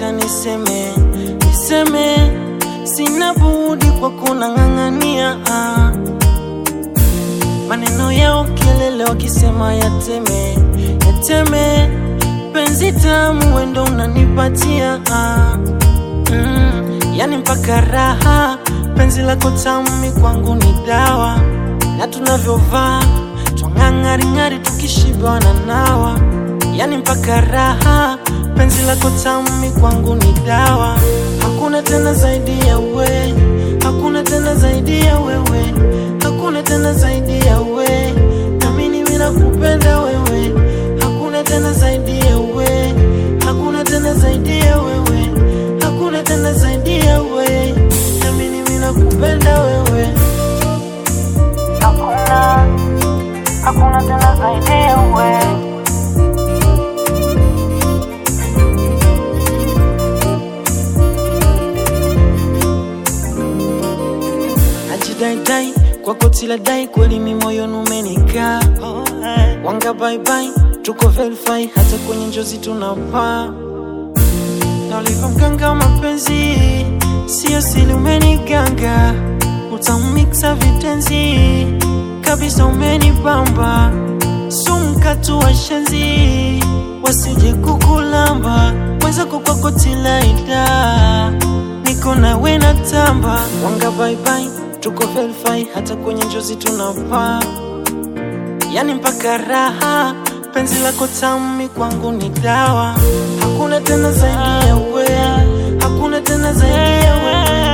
acha niseme, niseme, sina budi kwa kunang'ang'ania ah. Maneno yao kelele wakisema yateme, yateme, penzi tamu wendo unanipatia ah. mm, yani mpaka raha, penzi lako tamu kwangu ni dawa, na tunavyovaa twang'ang'aring'ari tukishiba na nawa, yani mpaka raha, penzi lako tamu kwangu ni dawa, hakuna tena zaidi ya we, hakuna tena zaidi ya wewe, hakuna tena zaidi ya we, nami mimi nakupenda wewe, hakuna tena zaidi ya we, hakuna tena zaidi ya wewe, hakuna tena zaidi ya we, nami mimi nakupenda wewe, hakuna hakuna tena zaidi ya we. Najidaidai kwa koti la dai, kweli mi moyoni umenikaa. Wanga bye bye, tuko verify, hata kwenye njozi tunapaa. Na ulivyo mganga wa mapenzi, sio sili, umeniganga utamiksa vitenzi kabisa, umenibamba sumkatu wa shenzi, wasije kukulamba mwenzako kwa koti la ida, niko nawe na tamba. Wanga bye bye, tuko verify, hata kwenye njozi tunapaa yani mpaka raha, penzi lako tamu kwangu ni dawa, hakuna tena zaidi ya we, hakuna tena zaidi ya we,